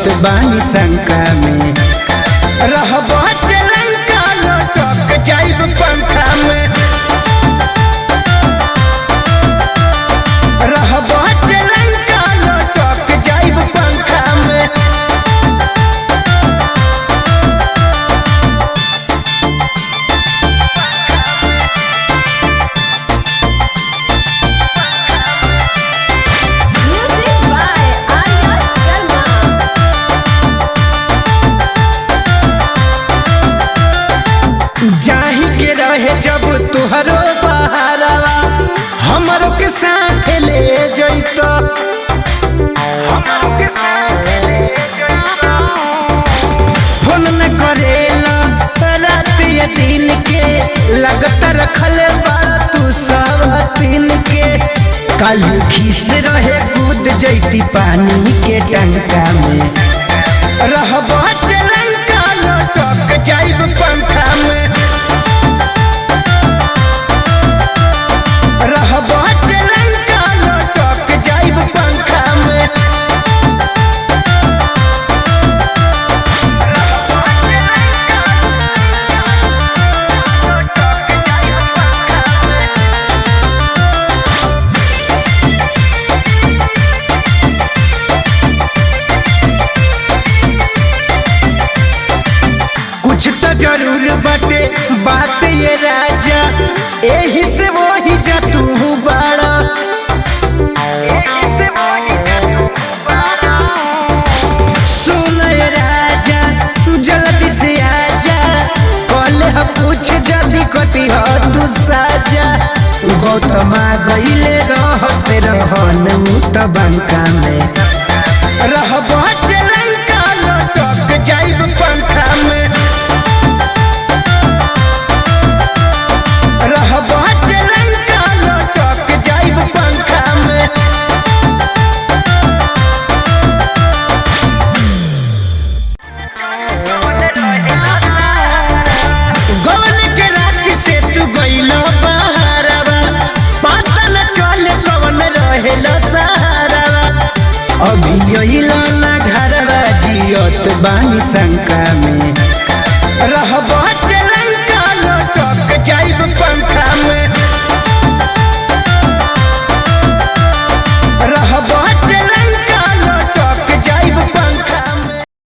जियत बानी शंका में रहब लंका लटक जाइब पंखा में रहब लंका लटक जाइब पंखा में Music by Arya Sharma. जाही के रहे जब तुहरो बहारवा हमरो के साथ ले जइतो फोन न करेला रात या दिन के लगता रखले बड़ा तू सब दिन के कल खीस रहे कूद जैती पानी के टंका में रहब लंका लटक जाइब पंखा में रहब लंका लटक जाइब पंखा में कुछ तो जरूर बटे बात ये राजा एही से वही जा तू बड़ा सुन ये राजा जल्दी से आजा कल ह पूछ जल्दी कटी हो तू साजा गौतमा गईले रहते रहन उ त बंका में रहब लंका लटक जाइब पंखा में रहब लंका लटक जाइब पंखा में गवन के रात से तू गइल बहारवा पता न चल कवन रहेल सहारवा अभी अइल ना घरवा जियत बानी शंका में रहब